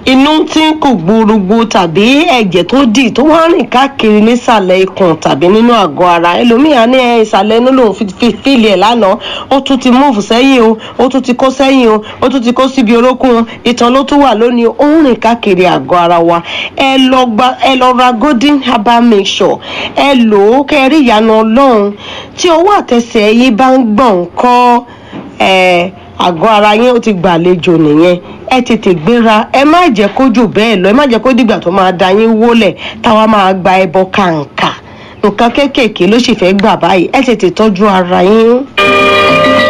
inú tí kò gbúrúgbú tàbí ẹ̀jẹ̀ tó dì tó wá rìn káàkiri nísàlẹ̀ ikùn tàbí nínú àgọ́ ara ẹlòmíà ní ẹ ìsàlẹ̀ inú lòun fi fíìlì ẹ̀ lánàá ó tún ti múùfù sẹ́yìn o ó tún ti kó sẹ́yìn o ó tún ti kó síbi orókùn o ìtàn ló tún wà lónìí ó ń rìn káàkiri àgọ́ ara wa ẹ lọ gba ẹ lọ ra golden herbal mixture ẹ lò ó kẹ́ ẹ rí ìyanu ọlọ́run tí ọwọ́ àtẹsẹ̀ yín bá ń gbọ̀n kọ́ ẹ àgọ́ ara yín ó ti gbàlejò nìyẹn ẹ tètè gbéra ẹ má jẹ́ kó jù bẹ́ẹ̀ lọ ẹ má jẹ́ kó dìgbà tó máa da yín wólẹ̀ táwa máa gba ẹbọ kàǹkà nǹkan kéékèèké ló sì fẹ́ gbà báyìí ẹ tètè tọ́jú ara yín.